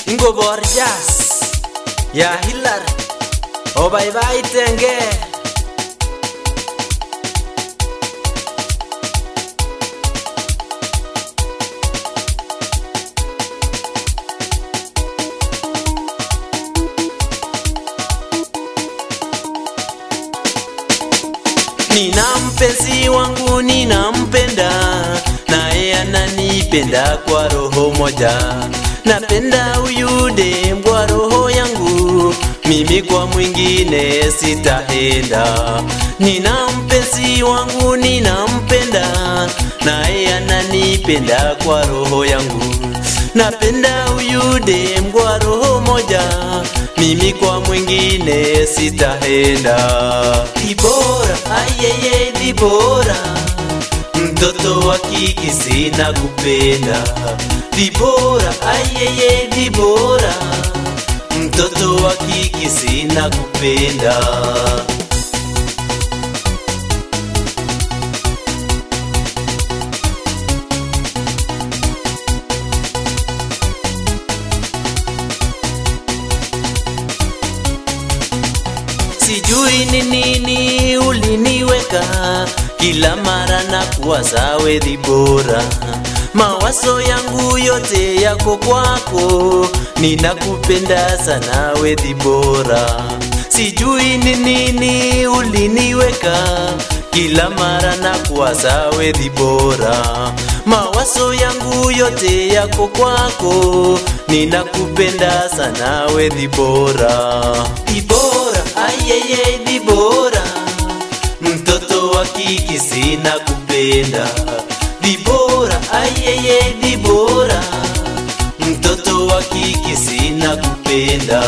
ingobor jazz ya Hilary obaibaitenge Nina mpenzi wangu ninampenda, naye ananipenda kwa roho moja. Napenda huyu dem kwa roho yangu, mimi kwa mwingine sitaenda. Nina mpenzi wangu ninampenda, naye ananipenda kwa roho yangu. Napenda huyu dem kwa roho moja, mimi kwa mwingine sitaenda. Dibora, ayeye Dibora, mtoto wa kike sina kupenda. Dibora, ayeye Dibora, mtoto wa kike sina kupenda. sijui ni nini uliniweka kila mara na kuwaza wedhi bora mawazo yangu yote yako kwako ninakupenda sana wedhi bora sijui ni nini uliniweka kila mara na kuwaza wedhi bora mawazo yangu yote yako kwako ninakupenda sana wedhi bora dibora ayeye dibora mtoto wa kike sina kupenda dibora ayeye dibora mtoto wa kike sina kupenda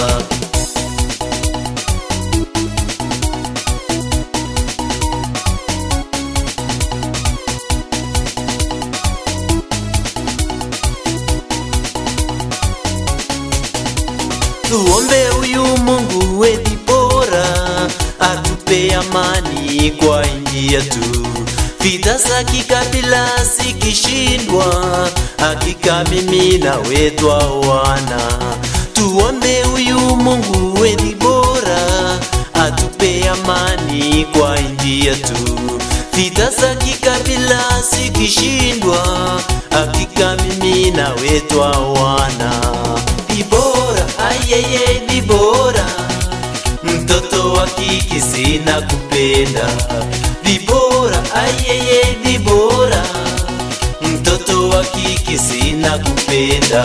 tuombe huyu Mungu wethi bora atupe amani kwa nchi yetu. Vita za kikabila zikishindwa, hakika mimi na wetu wana. Tuombe huyu Mungu wethi bora atupe amani kwa nchi yetu. Vita za kikabila zikishindwa, hakika mimi na wetu wana. Dibora, ayeye Dibora, mtoto wa kike sina kupenda. Dibora, ayeye Dibora, mtoto wa kike sina kupenda.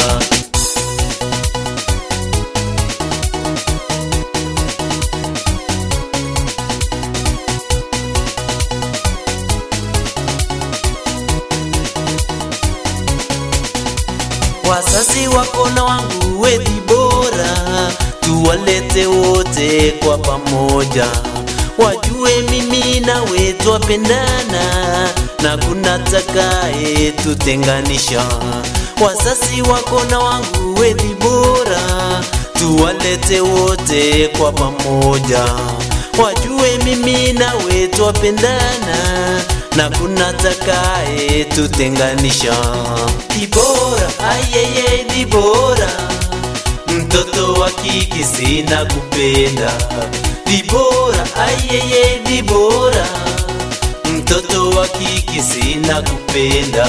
Wasasi wako na wangu wethi bora, tuwalete wote kwa pamoja, wajue mimi na we twapendana na kuna takaye tutenganisha. Wasasi wako na wangu wethi bora, tuwalete wote kwa pamoja, wajue mimi na we twapendana na kuna takaye tutenganisha. Dibora, ayeye Dibora, mtoto wa kike sina kupenda. Dibora, ayeye Dibora, mtoto wa kike sina kupenda.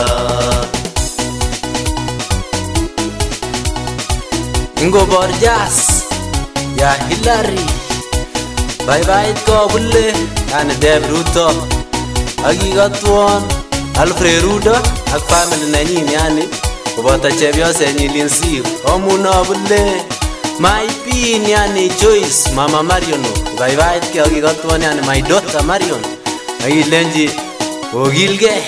Ngobor jazz ya Hilary bye bye ko bulle yani Dave Ruto akikotwon Alfred Rudo ak family nenyin yani koboto chepyosenyin Linsir omuno bule my pin yani Joyce mama Marion ibaibaitkei akikotwon yani my daughter Marion akilenji okilgei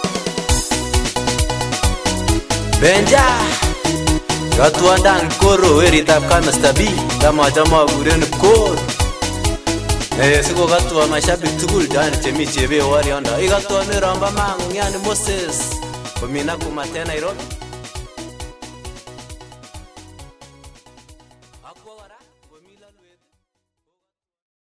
Benja Katwandang koro weritab kamesta B tamachame akuren koro Eh, sikokatwa mashabik tugul yani chemi chebe wariondo ikatwa miromba mangu yani Moses komina kumaten Nairobi